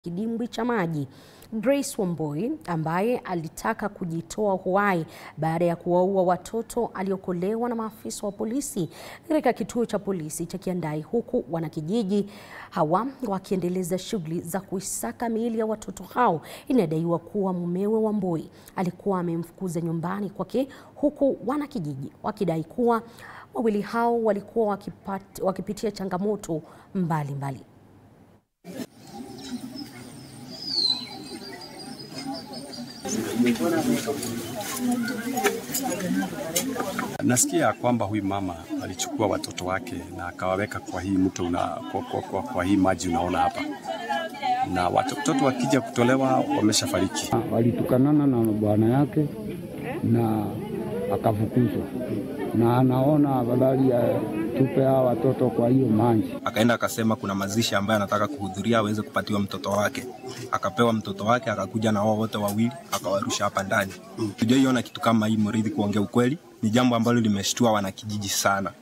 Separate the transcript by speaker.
Speaker 1: kidimbwi cha maji. Grace Wamboi ambaye alitaka kujitoa uhai baada ya kuwaua watoto aliokolewa na maafisa wa polisi katika kituo cha polisi cha Kiandai, huku wanakijiji hawa wakiendeleza shughuli za kuisaka miili ya watoto hao. Inadaiwa kuwa mumewe Wamboi alikuwa amemfukuza nyumbani kwake, huku wanakijiji wakidai kuwa wawili hao walikuwa wakipat, wakipitia changamoto mbalimbali mbali.
Speaker 2: Nasikia kwamba huyu mama alichukua watoto wake na akawaweka kwa hii mto una, kwa, kwa, kwa, kwa hii maji unaona hapa, na watoto wakija kutolewa wameshafariki.
Speaker 3: Walitukanana na bwana yake na akafukuzwa, na anaona afadhali ya tupe hawa watoto kwa hiyo maji.
Speaker 4: Akaenda akasema kuna mazishi ambayo anataka kuhudhuria aweze kupatiwa mtoto wake. Akapewa mtoto wake, akakuja na wao wote wawili akawarusha hapa ndani. Tujaiona kitu kama hii Muriithi, kuongea ukweli, ni jambo ambalo limeshtua wanakijiji sana.